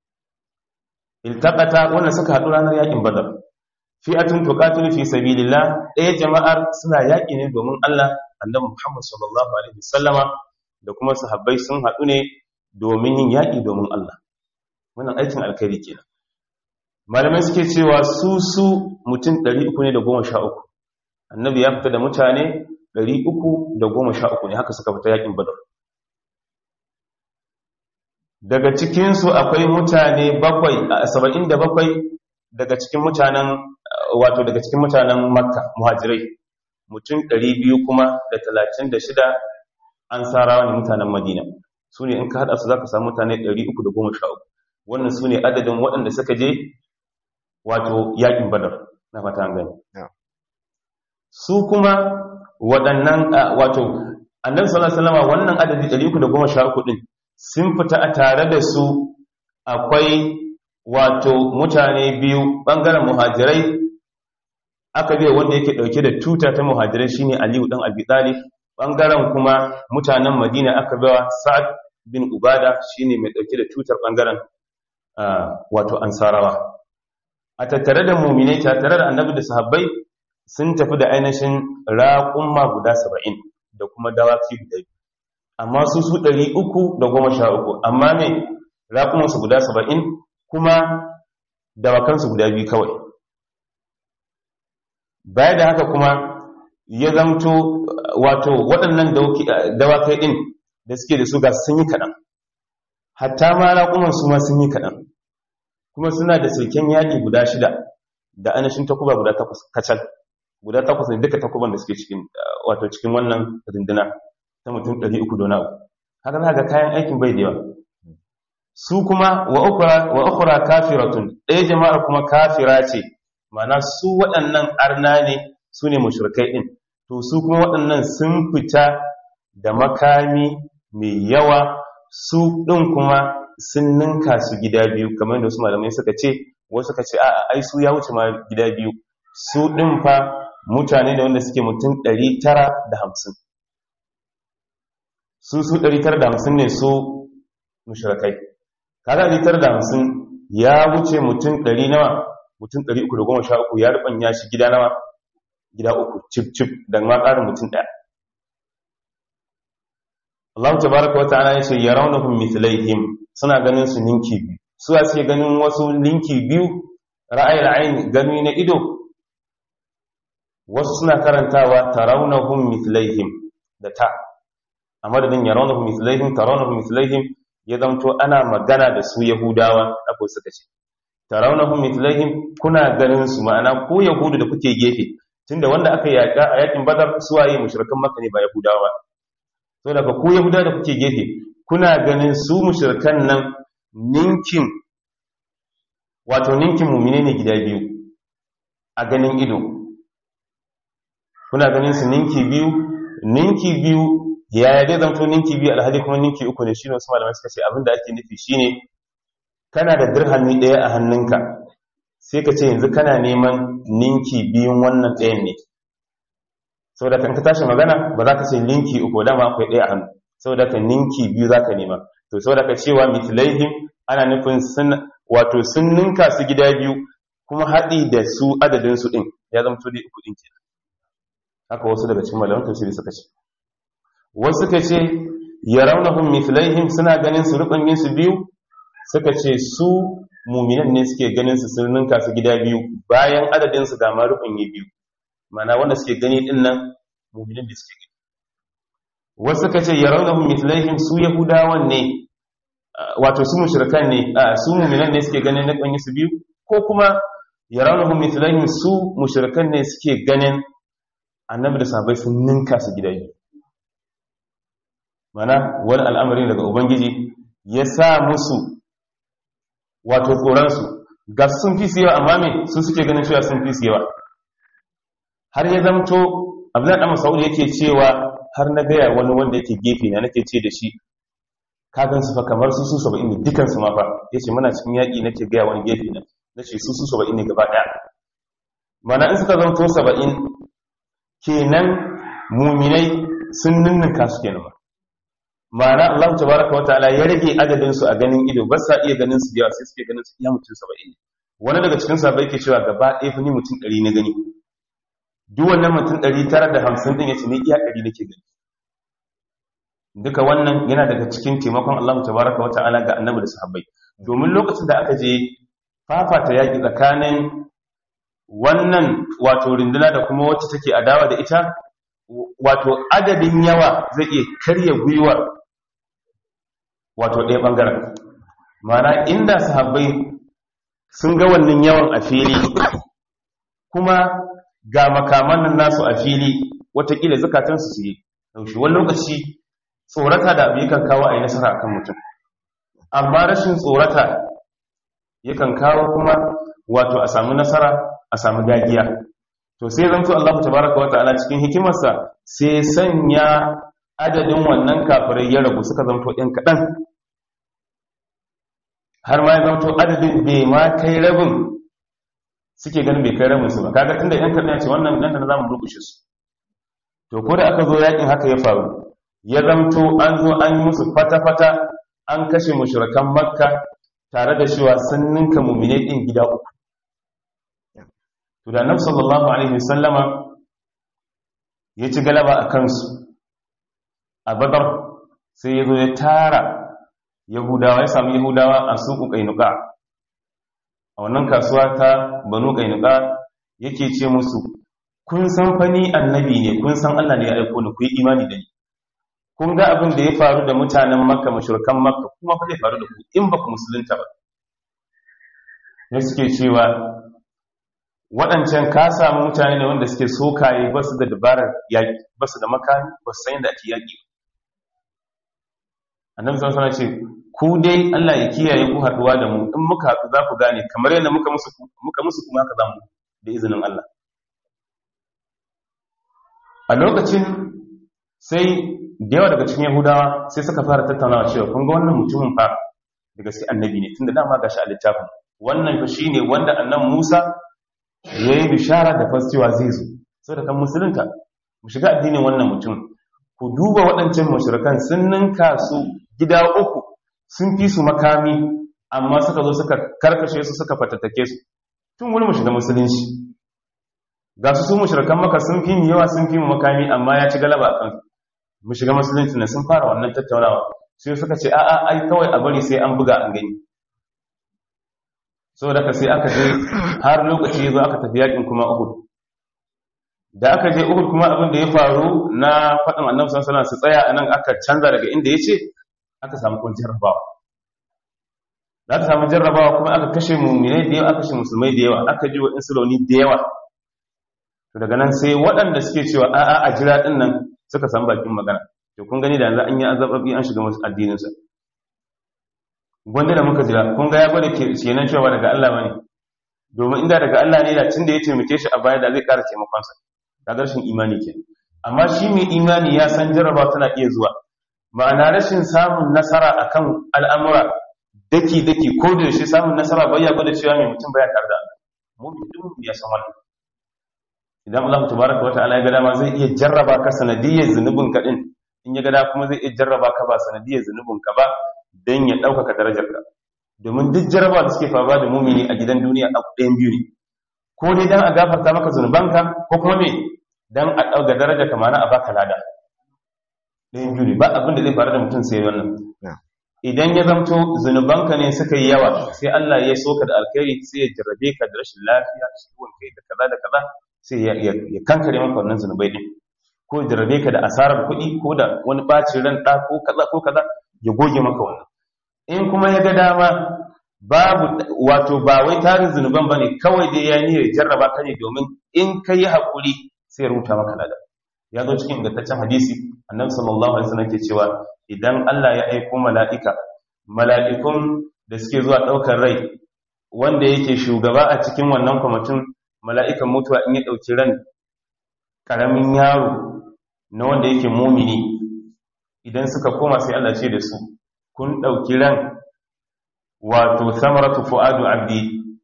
iltaqata wannan suka haɗu ranar yakin badar fi'atun tuqatilu fi sabilillah ɗaya jama'ar suna yaƙi ne domin Allah annabi Muhammad sallallahu alaihi wasallama da kuma sahabbai sun haɗu ne domin yin yaƙi domin Allah wannan aikin alkhairi kenan malamai suke cewa su su mutum 300 ne da 13 annabi ya fita da mutane 313 ne haka suka fita yaƙin badar daga cikinsu akwai mutane bakwai saba'in da bakwai daga cikin mutanen wato daga cikin mutanen makka muhajirai mutum ɗari biyu kuma da talatin da shida an sarawa ne mutanen madina su ne in ka haɗa su za ka samu mutane ɗari uku da goma sha uku wannan su ne adadin waɗanda suka je wato yaƙin badar na fata an gani su kuma waɗannan wato annabi sallallahu alaihi wasallam wannan adadi ɗari uku da goma sha uku ɗin sun fita a tare da su akwai wato mutane biyu ɓangaren muhajirai aka biya wanda yake ɗauke da tuta ta muhajirai shine aliyu ɗan abi talib ɓangaren kuma mutanen madina aka biya sa'ad bin ubada shine mai ɗauke da tutar ɓangaren wato ansarawa a tattare da muminai tattare da annabi da sahabbai sun tafi da ainihin raƙumma guda saba'in da kuma dawaki guda biyu amma su su ɗari uku da goma sha uku amma mai raƙumansu guda saba'in kuma dawakansu guda biyu kawai baya da haka kuma ya zamto wato waɗannan dawakai ɗin da suke da su ga sun yi kaɗan hatta ma raƙumansu ma sun yi kaɗan kuma suna da silken yaƙi guda shida da anashin takuba guda takwas kacal guda takwas ne duka takuban da suke cikin wato cikin wannan rinduna ta mutum 300 dona haka za ga kayan aikin bai da yawa su kuma wa ukura kafiratun ɗaya jama'ar kuma kafira ce mana su waɗannan arna ne su ne mashirkai ɗin to su kuma waɗannan sun fita da makami mai yawa su ɗin kuma sun ninka su gida biyu kamar da su malamai suka ce wasu suka ce a ai su ya wuce ma gida biyu su ɗin fa mutane da wanda suke mutum 950 su su 950 ne su mushrikai kaga 950 ya wuce mutum 100 nawa mutum 313 ya rubanya shi gida nawa gida uku cip cip da ma ƙarin mutum ɗaya Allah tabaraka wata'ala ya ce yarawnahum mithlaihim suna ganin su ninki biyu su a suke ganin wasu ninki biyu ra'ayil ayn gani na ido wasu suna karantawa tarawnahum mithlaihim da ta a madadin yarawnahum mithlaihim tarawnahum mithlaihim ya zamto ana magana da su yahudawa akwai suka ce tarawnahum mithlaihim kuna ganin su ma'ana ko yahudu da kuke gefe tunda wanda aka yaka a yakin badar suwaye mushrikan makka ne ba yahudawa so daga ku yahuda da kuke gefe kuna ganin su mushrikan nan ninkin wato ninkin mumine ne gida biyu a ganin ido kuna ganin su ninki biyu ninki biyu yaya dai zanto ninki biyu alhali kuma ninki uku ne shine wasu malamai suka ce abinda ake nufi shine kana da dirhami ɗaya a hannunka sai ka ce yanzu kana neman ninki biyun wannan ɗayan ne saboda kan ka tashi magana ba za ka ce ninki uku dama akwai ɗaya a hannu saboda ka ninki biyu za ka nema to saboda ka cewa mitlaihim ana nufin sun wato sun ninka su gida biyu kuma haɗi da su adadin su ɗin ya zama to dai uku ɗin ke haka wasu daga cikin malaman tafsiri suka ce wasu suka ce yarawnahum mitlaihim suna ganin su rubangin su biyu suka ce su muminan ne suke ganin su sun ninka su gida biyu bayan adadin su ga ma rubangi biyu mana wanda suke gani din nan mu'minin da suke gani wasu suka ce yarawnahum mithlaihim su yahudawan ne wato su mushrikan ne su mu'minan ne suke ganin na kanyi su biyu ko kuma yarawnahum mithlaihim su mushrikan ne suke ganin annabi da sahabbai sun ninka su gida biyu mana wani al'amari daga ubangiji ya sa musu wato tsoransu ga sun fi su yawa amma me sun suke ganin cewa sun fi su yawa har ya zamto abdullahi dan masaudi yake cewa har na gaya wani wanda yake gefe na nake ce da shi ka gan su fa kamar su su 70 ne dukan su ma fa yace muna cikin yaki nake gaya wani gefe na nace su su 70 ne gaba daya mana in suka zamto 70 kenan muminai sun ninninka su kenan ba ma'ana Allah tabaraka wa ta'ala ya rage adadin su a ganin ido ba sa iya ganin su yawa sai suke ganin su iya mutum 70 wani daga cikin sahabbai yake cewa gaba ɗaya fa ni mutum 100 na gani duk wannan mutum 950 din yace ne iya 100 nake gani duka wannan yana daga cikin taimakon Allah tabaraka wa ta'ala ga annabi da sahabbai domin lokacin da aka je fafata yaki tsakanin wannan wato rinduna da kuma wacce take adawa da ita wato adadin yawa zai iya karya gwiwar wato ɗaya ɓangaren mana inda sahabbai sun ga wannan yawan a fili kuma ga makaman nan nasu a fili watakila zukatansu su yi ɗaushi wani lokaci tsorata da abu yakan kawo a yi nasara akan mutum amma rashin tsorata yakan kawo kuma wato a samu nasara a samu dagiya to sai zanto Allah tabaraka wa ta'ala cikin hikimarsa sai sanya adadin wannan kafirai ya ragu suka zanto ɗan kaɗan har ma ya zanto adadin bai ma kai rabin suke ganin bai kai rabin su ba kaga tunda ɗan kaɗan ya ce wannan nan da za mu rukushe su to ko da aka zo yakin haka ya faru ya zanto an zo an yi musu fata-fata an kashe mushrikan makka tare da cewa sun ninka mumine ɗin gida uku to da annabi sallallahu alaihi wasallama ya ci galaba a kansu a badar sai ya zo ya tara yahudawa ya samu yahudawa a suku kainuka a wannan kasuwa ta banu kainuka yake ce musu kun san fani annabi ne kun san Allah ne ya aiko ni ku yi imani da ni kun ga abin da ya faru da mutanen makka mashurkan makka kuma fa zai faru da ku in ba ku musulunta ba ne suke cewa waɗancan ka samu mutane ne wanda suke sokaye ba su da dabarar yaƙi ba su da makami ba su san yadda ake yaƙi annabi sallallahu alaihi ce ku dai Allah ya kiyaye ku haɗuwa da mu in muka haɗu za ku gane kamar yadda muka musu muka musu kuma haka zamu da izinin Allah a lokacin sai da yawa daga cikin Yahudawa sai suka fara tattaunawa cewa kun ga wannan mutumin fa da gaske annabi ne tunda dama gashi a littafin wannan fa shine wanda annabi Musa ya yi bishara da fascewa zai zo sau da kan musulunta mu shiga addinin wannan mutum ku duba waɗancan mashirkan sun ninka su gida uku sun fi su makami amma suka zo suka karkashe su suka fatattake su tun wani mu shiga musulunci ga su su mushrikan maka sun fi yawa sun fi mu makami amma ya ci galaba kan mu shiga musulunci ne sun fara wannan tattaunawa sai suka ce a'a ai kawai a bari sai an buga an gani saboda ka sai aka je har lokaci ya zo aka tafi yakin kuma Uhud da aka je Uhud kuma abin da ya faru na faɗin Annabi sallallahu alaihi wasallam su tsaya anan aka canza daga inda yace aka samu kun jarrabawa da aka samu jarrabawa kuma aka kashe mu'minai da yawa aka kashe musulmai da yawa aka ji wa insuloni da yawa to daga nan sai waɗanda suke cewa a'a a jira din nan suka san bakin magana to kun gani da yanzu an yi azababi an shiga musu addinin sa gwanda da muka jira kun ga ya gwada kenan cewa daga Allah bane domin inda daga Allah ne da tun da ya taimake shi a baya da zai ƙara taimakon sa kaga rashin imani ke amma shi mai imani ya san jarraba tana iya zuwa ma'ana rashin samun nasara akan al'amura daki daki ko da shi samun nasara bai ya gwada cewa mai mutum baya tare da Allah mu duk ya san wannan idan Allah tabaraka wa ta'ala ya ga dama zai iya jarraba ka sanadiyyar zunubin ka din in ya ga dama kuma zai iya jarraba ka ba sanadiyyar zunubin ka ba dan ya ɗaukaka darajar ka domin duk jarraba da suke faruwa da mumini a gidan duniya a ɗayan biyu ne ko dai dan a gafarta maka zunubanka ko kuma me dan a ɗauga daraja ka mana a baka lada ɗayan biyu ne ba abin da zai faru da mutum sai wannan idan ya zamto zunubanka ne suka yi yawa sai Allah ya soka da alkhairi sai ya jarrabe ka da rashin lafiya ciwon kai da kaza da kaza sai ya kankare maka wannan zunubai din ko jarrabe ka da asarar kuɗi ko da wani bacin ran ɗa ko kaza ko kaza ya goge maka wannan in kuma ya ga dama babu wato ba wai tarin zunuban ba ne kawai dai ya niyyar jarraba ka ne domin in ka yi haƙuri sai ya rubuta maka lada ya zo cikin ingantaccen hadisi annabi sallallahu alaihi wasallam ke cewa idan Allah ya aiko mala'ika mala'ikun da suke zuwa ɗaukar rai wanda yake shugaba a cikin wannan kwamitin mala'ikan mutuwa in ya ɗauki ran ƙaramin yaro na wanda yake mumini idan suka koma sai Allah ce da su kun ɗauki ran wato samaratu fu'adu abdi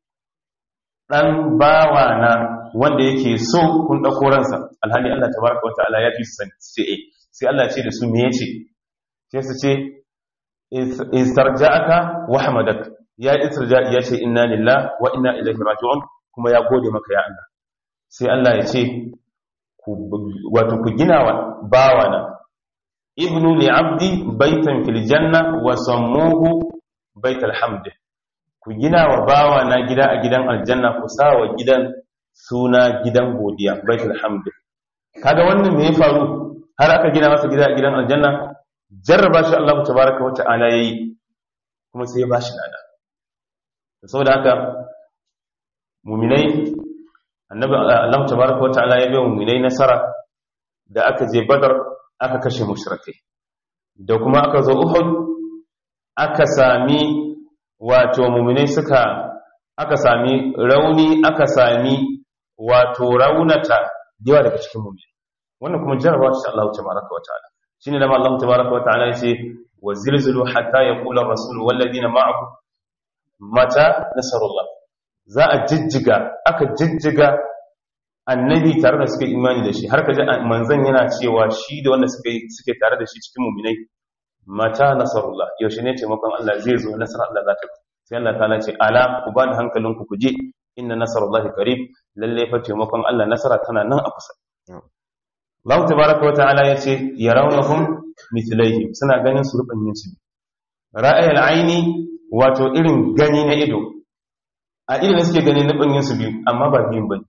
ɗan bawa na wanda yake so kun ɗauko ransa alhali Allah tabaraka wata'ala ya fi su sai sai Allah ce da su me yace sai su ce istarja'aka wa hamadak ya istirja ya ce inna lillahi wa inna ilaihi raji'un kuma ya gode maka ya Allah sai Allah ya ce wato ku gina wa bawana ibnu li abdi baitan fil janna wa sammuhu baital hamd ku gina wa bawana gida a gidan aljanna ku sa wa gidan suna gidan godiya baitul hamd kaga wannan me ya faru har aka gina masa gida a gidan aljanna jarraba shi Allah tabaaraka wa ta'ala yayi kuma sai ya bashi lada saboda haka mu'minai annabi Allah tabaaraka wa ta'ala ya bai mu'minai nasara da aka je badar aka kashe mushrikai da kuma aka zo uhud aka sami wato mu'minai suka aka sami rauni aka sami wato raunata yawa daga cikin mu'mini wannan kuma jarabawa ce Allah tabaraka wa ta'ala shine da Allah tabaraka wa ta'ala yace wa zilzilu hatta yaqula ar-rasul wal ladina ma'ahu mata nasarullah za a jijjiga aka jijjiga annabi tare da suka imani da shi har ka ji manzon yana cewa shi da wanda suka suke tare da shi cikin mu'minai mata nasarullah yaushe ne taimakon Allah zai zo nasarar Allah za ta sai Allah ta ce ala ku ba da hankalinku ku je inna nasarullahi qarib lalle fa taimakon Allah nasara tana nan a kusa Allah tabaaraka wata'ala yace yarawnahum mithlaihim suna ganin su ruban yin su ra'ayil aini wato irin gani na ido a irin suke gani na yin su biyu amma ba biyun bane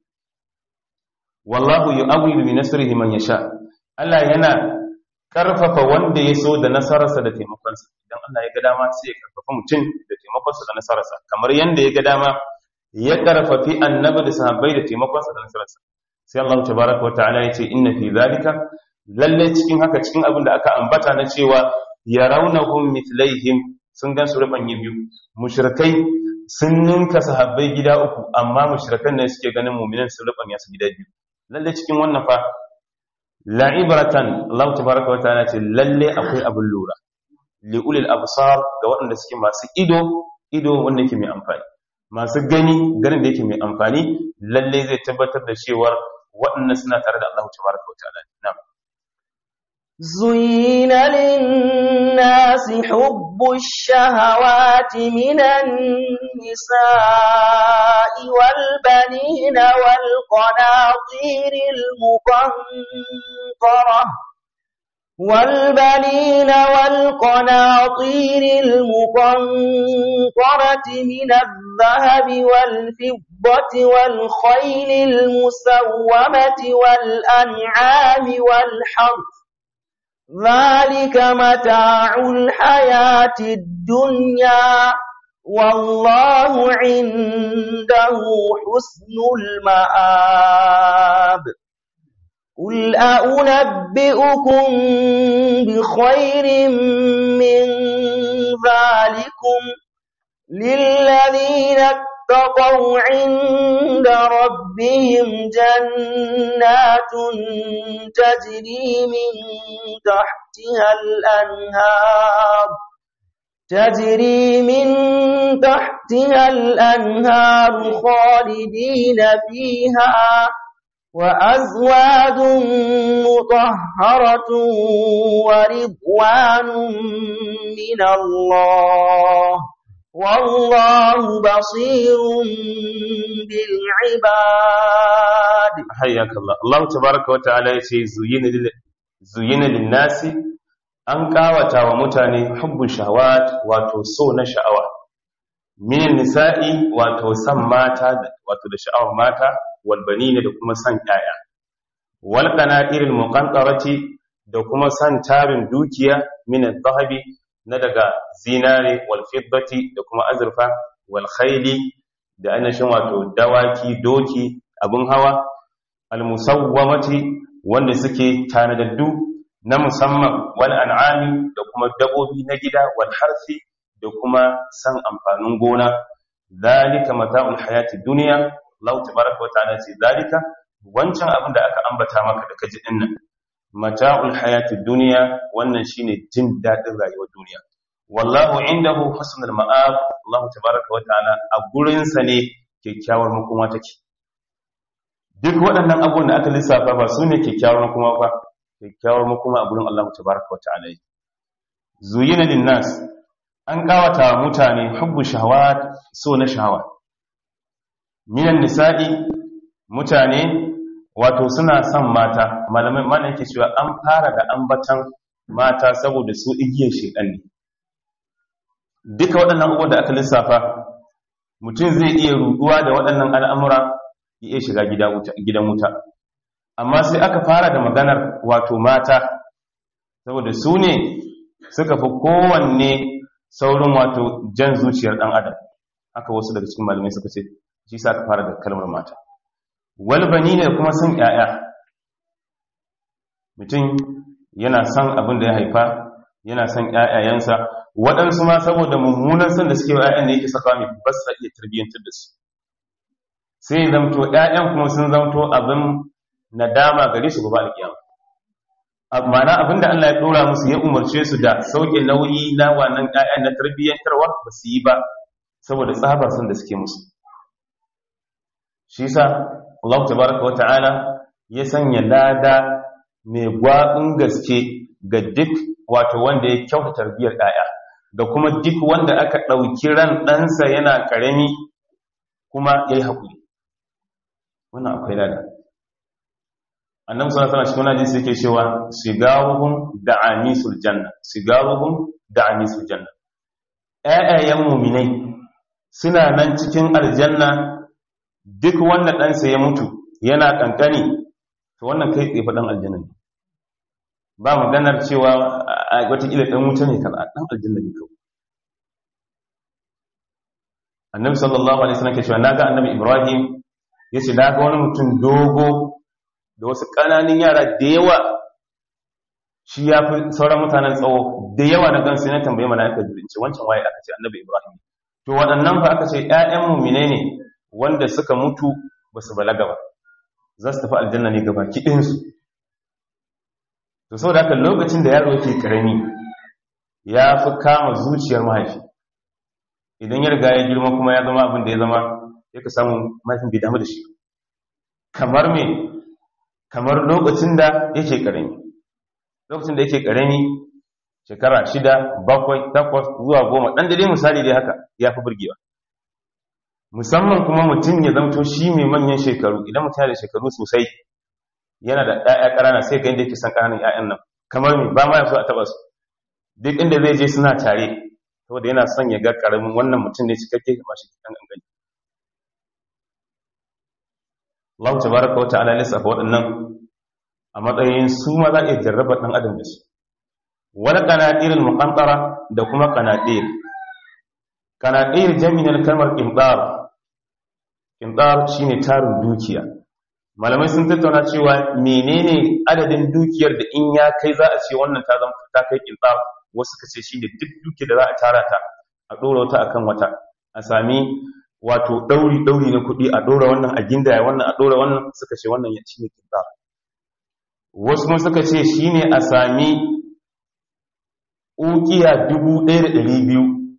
wallahu yu'awwilu bi nasrihi man yasha Allah yana karfafa wanda ya so da nasararsa da taimakonsa idan Allah ya ga dama sai ya karfafa mutum da taimakonsa da nasararsa kamar yanda ya ga dama ya karfafi annabi da sahabbai da taimakonsa da nasararsa sai Allah tabaraka wataala ya ce inna fi zalika lalle cikin haka cikin abin da aka ambata na cewa yarawnahum mithlaihim sun gan su ruban biyu mushrikai sun ninka sahabbai gida uku amma mushrikan ne suke ganin mu'minan sun ruban su gida biyu lalle cikin wannan fa la'ibratan Allah tabaraka wa ta'ala ce lalle akwai abin lura li ulil absar ga waɗanda suke masu ido ido wanda yake mai amfani masu gani ganin da yake mai amfani lalle zai tabbatar da cewa waɗannan suna tare da Allah tabaraka wa ta'ala na'am
زين للناس حب الشهوات من النساء والبنين والقناطير المقنطرة والبنين والقناطير المقنطرة من الذهب والفضة والخيل المسومة والأنعام والحرث ذلك متاع الحياة الدنيا والله عنده حسن المآب قل أنبئكم بخير من ذلكم للذين اتقوا عند ربهم جنات تجري من تحتها الأنهار تجري من تحتها الأنهار خالدين فيها وأزواج مطهرة ورضوان من الله والله بصير بالعباد
حياك الله الله تبارك وتعالى يشي زين لل... زين للناس an kawata wa mutane hubbun shahawat wato so na sha'awa min nisa'i wato san mata wato da sha'awar mata wal banina da kuma san ƴaƴa wal qanatiril muqantarati da kuma san tarin dukiya min adh-dhahabi na daga zinare wal fiddati da kuma azurfa wal khayli da annashin wato dawaki doki abun hawa al musawwamati wanda suke tanadaddu na musamman wal an'ami da kuma dabobi na gida wal harfi da kuma san amfanin gona zalika mata'ul hayati dunya Allah tabaraka wa ta'ala ce zalika wancan abin da aka ambata maka da kaji dinnan mata'ul hayati dunya wannan shine jin dadin rayuwar duniya wallahu indahu husnul ma'ab Allah tabaraka wa ta'ala a gurin sa ne kyakkyawar makoma take duk waɗannan abubuwan da aka lissafa ba su ne kyakkyawar makoma ba kyakkyawar makoma a gurin Allah tabaraka wa ta'ala zuyina linnas an kawata mutane hubbu shahawat so na shahawa minan nisa'i mutane wato suna son mata malamai mana yake cewa an fara da ambatan mata saboda su igiyar shedan ne duka waɗannan abubuwan da aka lissafa mutum zai iya ruduwa da waɗannan al'amura ya iya shiga gidan wuta amma sai aka fara da maganar wato mata saboda su ne suka fi kowanne saurin wato jan zuciyar ɗan adam haka wasu daga cikin malamai suka ce shi sa aka fara da kalmar mata walbani ne kuma son ‘ya'ya mutum yana son abin da ya haifa yana son ‘ya'yayensa waɗansu ma saboda mummunan son da suke wa ‘ya'yan da yake saka mai ba su iya tarbiyyantar da su sai zamto ‘ya'yan kuma sun zamto abin nadama gare su gaba alkiyama ma'ana abin da Allah ya ɗora musu ya umarce su da sauke nauyi na wannan ‘ya'yan na tarbiyyantarwa ba su yi ba saboda tsabar son da suke musu shi sa Allah tabaraka wata'ala ya sanya lada mai gwaɓin gaske ga duk wato wanda ya kyauta tarbiyyar ɗaya da kuma duk wanda aka ɗauki ran ɗansa yana ƙarami kuma ya yi haƙuri wannan akwai lada annan suna sana shi wani jinsi yake cewa sigaruhun da amisul janna sigaruhun da amisul janna ƴaƴayen muminai suna nan cikin aljanna duk wanda ɗansa ya mutu yana ƙanƙani to wannan kai tsaye faɗin aljanna ne ba maganar cewa a watakila ɗan wuta ne kan ɗan aljanna ne kawai annabi sallallahu alaihi wasallam ke cewa naga annabi ibrahim yace naga wani mutum dogo da wasu ƙananan yara da yawa shi ya fi sauran mutanen tsawo da yawa na gansu na tambaye mala'ika jirinci wancan waye aka ce annabi ibrahim to waɗannan fa aka ce ƴaƴan mumine ne wanda suka mutu ba su balaga ba za su tafi aljanna ne gaba kiɗinsu to sau da haka lokacin da yaro yake ƙarami ya fi kama zuciyar mahaifi idan ya riga ya girma kuma ya zama abin da ya zama ya ka samu mahaifin bai damu da shi kamar me kamar lokacin da yake ƙarami lokacin da yake karami shekara shida bakwai takwas zuwa goma ɗan da dai misali dai haka ya fi burgewa musamman kuma mutum ya zamto shi mai manyan shekaru idan mutum yana da shekaru sosai yana da ɗaya ƙarana sai ga inda yake son ƙananan ‘ya'yan nan kamar me ba ma ya so a taɓa su duk inda zai je suna tare saboda yana son ya ga ƙaramin wannan mutum ne cikakke ba shi kan gangani Allah tabaraka wa ta'ala lissafa waɗannan a matsayin su ma za a iya jarraba ɗan adam da su wani qanatirul muqantara da kuma qanatir qanatir jami'in kalmar qintar qintar shine tarin dukiya malamai sun tattauna cewa menene adadin dukiyar da in ya kai za a ce wannan ta zama ta kai qintar wasu kace shine duk dukiyar da za a tara ta a dora wata akan wata a sami wato dauri dauri na kuɗi a dora wannan a gindaya wannan a dora wannan suka ce wannan ya shine qintar wasu kuma suka ce shine a sami ukiya biyu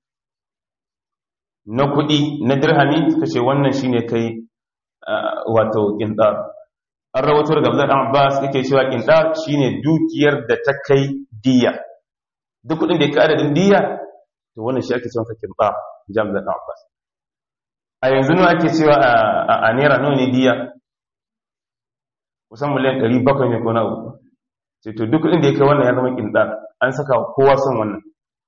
na kuɗi na dirhami suka ce wannan shine kai wato ƙinɗar an rawato daga Abdullah dan Abbas yake cewa ƙinɗar shine dukiyar da ta kai diya duk kuɗin da ya kai adadin diya to wannan shi ake cewa ƙinɗar jam da Abbas a yanzu nawa ake cewa a naira nawa ne diya kusan miliyan 700 ne ko na uku sai to duk kuɗin da ya kai wannan ya zama ƙinɗar an saka kowa son wannan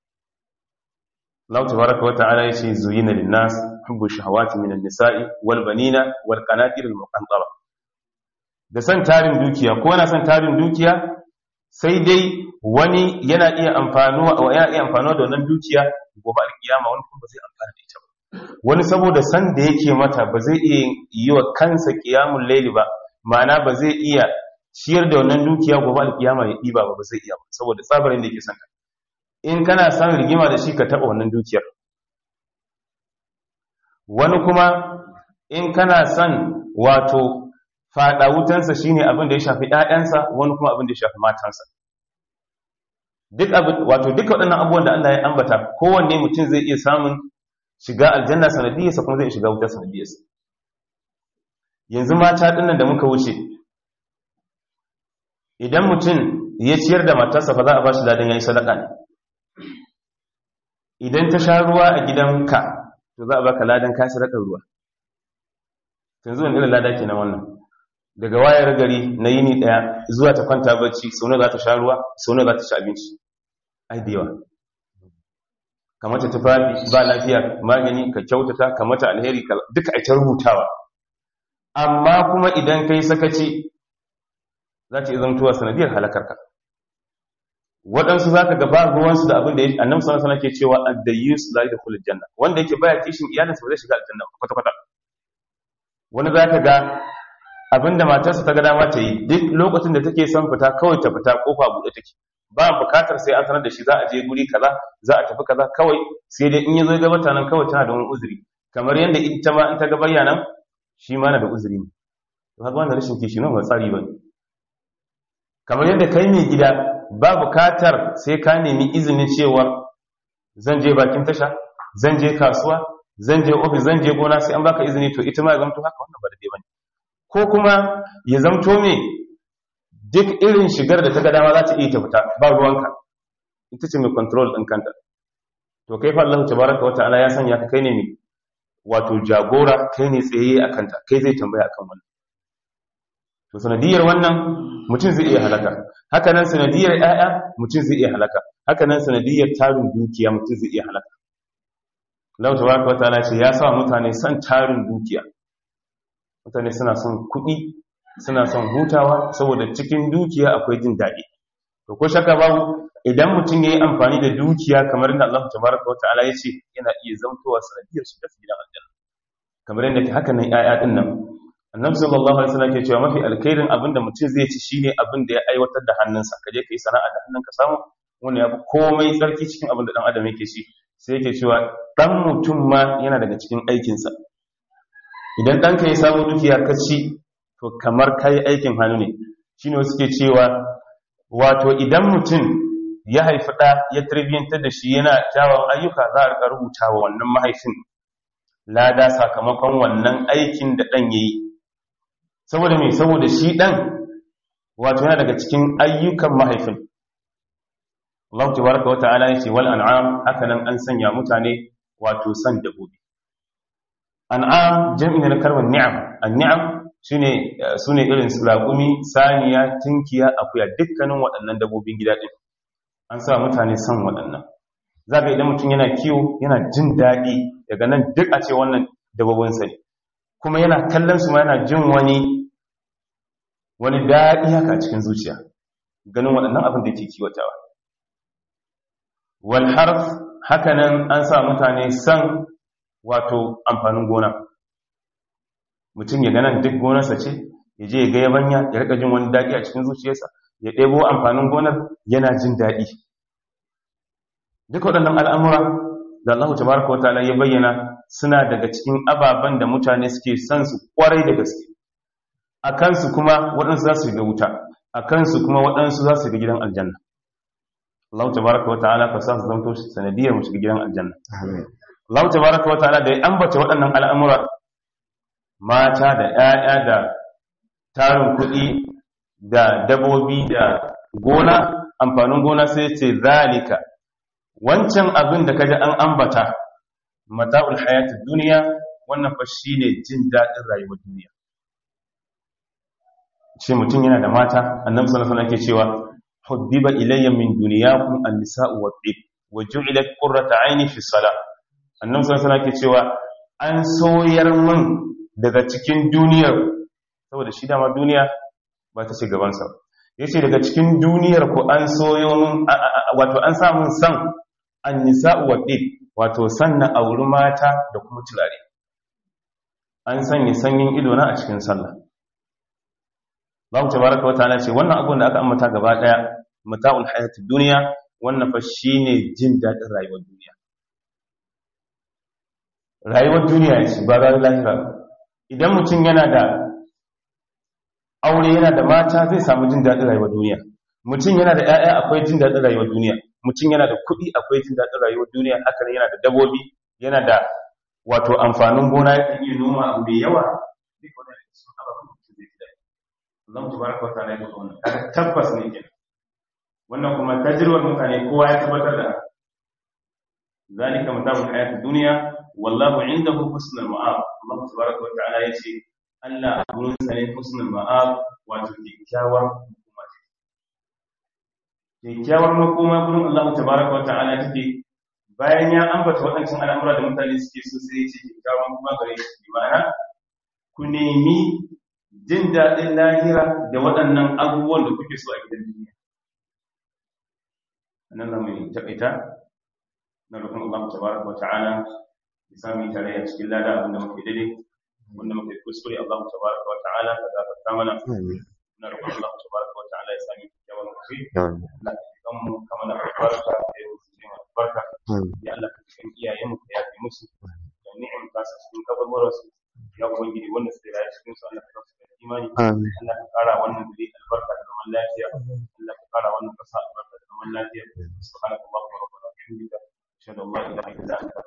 Allah tabaraka wa ta'ala yace zuyina lin-nas hubbu shahawati minan nisa'i wal banina wal qanatir al muqantara da san tarin dukiya ko yana san tarin dukiya sai dai wani yana iya amfanuwa wa yana iya amfanuwa da wannan dukiya gobe alkiyama wani kuma ba zai amfana da ita ba wani saboda san da yake mata ba zai iya yi wa kansa qiyamul layli ba ma'ana ba zai iya ciyar da wannan dukiya gobe alkiyama ya diba ba ba zai iya ba saboda tsabarin da yake son in kana son rigima da shi ka taɓa wannan dukiyar wani kuma in kana son wato faɗa wutansa shine abin da ya shafi ‘ya'yansa wani kuma abin da ya shafi matansa duk abin wato duka waɗannan abubuwan da Allah ya ambata kowanne mutum zai iya samun shiga aljanna sanadiyarsa kuma zai shiga wutar sanadiyarsa yanzu mata ɗinnan da muka wuce idan mutum ya ciyar da matarsa fa za a ba shi ladan ya yi sadaka ne idan ta sha ruwa a gidanka to za a baka ladan ka sadakar ruwa yanzu wani irin lada kenan wannan daga wayar gari na yini daya zuwa ta kwanta bacci sau za ta sha ruwa sau za ta ci abinci ai da yawa kamata tufafi ba lafiya magani ka kyautata kamata alheri duka a ta rubutawa amma kuma idan kai sakaci za ta iya zamtowa sanadiyar halakarka waɗansu za ka gaba ruwansu da abin da ya annabi sallallahu alaihi ke cewa ad-dayyus la yadkhulul janna wanda yake baya kishin iyalinsa ba zai shiga aljanna kwata kwata wani za ka ga abin da matarsa ta ga dama ta yi duk lokacin da take son fita kawai ta fita kofa buɗe take ba bukatar sai an sanar da shi za a je guri kaza za a tafi kaza kawai sai dai in ya zo ya gabata nan kawai tana da wani uzuri kamar yadda ita ma in ta ga bayyana shi ma na da uzuri ne to haka wannan rashin kishi ne ba tsari ba kamar yadda kai mai gida ba bukatar sai ka nemi izinin cewa zan je bakin tasha zan je kasuwa zan je ofis zan je gona sai an baka izini to ita ma ya zamto haka wannan ba da bane ko kuma ya zamto me duk irin shigar da ta ga dama za ta iya ta fita ba ruwanka ita ce mai control din kanta to kai fa Allah tabaraka wa ta'ala ya sanya ka kai ne mai wato jagora kai ne tsaye a kanta kai zai tambaya akan wannan to sanadiyar wannan mutum zai iya halaka haka nan sanadiyar ƴaƴa mutum zai iya halaka haka nan sanadiyar tarin dukiya mutum zai iya halaka Allah tabaraka wataala ce ya sa mutane son tarin dukiya mutane suna son kuɗi suna son hutawa saboda cikin dukiya akwai jin daɗi to ko shaka babu idan mutum yayi amfani da dukiya kamar yadda Allah tabaraka wataala ya ce yana iya zamtowa sanadiyar shi da gidan aljanna kamar yadda haka nan ƴaƴa din nan annabi sallallahu alaihi wasallam ke cewa mafi alkhairin abin da mutum zai ci shine abin da ya aiwatar da hannunsa ka je kai sana'a da hannunka samu wannan yafi komai tsarki cikin abin da dan adam yake ci sai yake cewa dan mutum ma yana daga cikin aikinsa idan ɗanka ya samu dukiya ka ci to kamar kai aikin hannu ne shine wasu ke cewa wato idan mutum ya haifi ɗa ya tarbiyyantar da shi yana kyawun ayyuka za a rika rubuta wa wannan mahaifin lada sakamakon wannan aikin da ɗan ya yi saboda mai saboda shi ɗan wato yana daga cikin ayyukan mahaifin Allah tabaraka wa ta'ala yace wal an'am hakanan an sanya mutane wato san dabbobi an'am jami'in na kalmar ni'am an-ni'am shine sune irin su raƙumi saniya tinkiya akuya dukkanin waɗannan dabbobin gida din an sa mutane san waɗannan zaka idan mutum yana kiwo yana jin daɗi daga nan duk a ce wannan dabbobin sa ne kuma yana kallon su ma yana jin wani wani daɗi haka a cikin zuciya ganin waɗannan abin da yake kiwatawa wal harf hakanan an sa mutane san wato amfanin gona mutum ya ganan duk gonarsa ce ya je ya ga yabanya ya rika jin wani daɗi a cikin zuciyarsa ya ɗebo amfanin gonar yana jin daɗi duk waɗannan al'amura da Allah tabaraka wa ta'ala ya bayyana suna daga cikin ababen da mutane suke son su kwarai da gaske a kansu kuma waɗansu za su ga wuta a kansu kuma waɗansu za su ga gidan aljanna Allah tabaraka wa ta'ala ka sa su zanto sanadiyar mu shiga gidan aljanna Allah tabaraka wa ta'ala da ya ambata waɗannan al'amura mata da ƴaƴa da tarin kuɗi da dabobi da gona amfanin gona sai ce zalika wancan abin da kaji an ambata mata'ul hayatid duniya wannan fa shine jin daɗin rayuwar duniya ce mutum yana da mata annabi sallallahu alaihi wasallam yake cewa hubbiba ilayya min dunyakum an-nisa'u wat-tib wa ju'ilat qurratu 'ayni fi salah annabi sallallahu alaihi wasallam yake cewa an soyar min daga cikin duniyar saboda shi dama duniya ba ta ci gaban sa yace daga cikin duniyar ku an soyo min wato an sa min san an-nisa'u wat-tib wato sanna auri mata da kuma turare an sanya sanyin ido na a cikin sallah Allah tabaraka wa ta'ala ce wannan abun da aka ambata gaba daya mata'ul hayatid dunya wannan fa shine jin dadin rayuwar duniya rayuwar duniya ce ba rayuwar lahira idan mutum yana da aure yana da mata zai samu jin dadin rayuwar duniya mutum yana da ƴaƴa akwai jin dadin rayuwar duniya mutum yana da kuɗi akwai jin dadin rayuwar duniya haka ne yana da dabobi yana da wato amfanin gona ya iya noma abu mai yawa duk wannan sun ababen da mutum zai ji daɗi Allah tabaraka wa ta'ala ya faɗa wannan kaga tabbas ne kenan wannan kuma tajirwar mutane kowa ya tabbatar da zalika mata'ul hayatid dunya wallahu indahu husnul ma'ab Allah tabaraka wa ta'ala yace Allah a gurin sa ne husnul ma'ab wato kyakkyawar makoma ce kyakkyawar makoma gurin Allah tabaraka wa ta'ala take bayan ya ambata waɗancan al'amura da mutane suke so sai ya ce kyakkyawar makoma gare shi ma'ana ku nemi jin daɗin lahira da waɗannan abubuwan da kuke so a gidan duniya nan zama yi taƙaita na rukun Allah tabaraka wa ta'ala ya sami tare a cikin lada abin da muke daidai wanda muke kuskure Allah tabaraka wa ta'ala ka gafarta mana na rukun Allah tabaraka wa ta'ala ya sami yawan kafi na cikin mu kamar da albarka da ya wuce ne masu barka ya Allah ka cikin iyayen mu ka yafe musu da ni'im ta su cikin kabarwarar su ya ubangiji wanda suke rayu cikin su Allah ka su imani Allah ka kara wannan gari albarka da zaman lafiya Allah ka kara wannan kasa albarka da zaman lafiya subhanakallahumma wa bihamdika ashhadu an la ilaha illa anta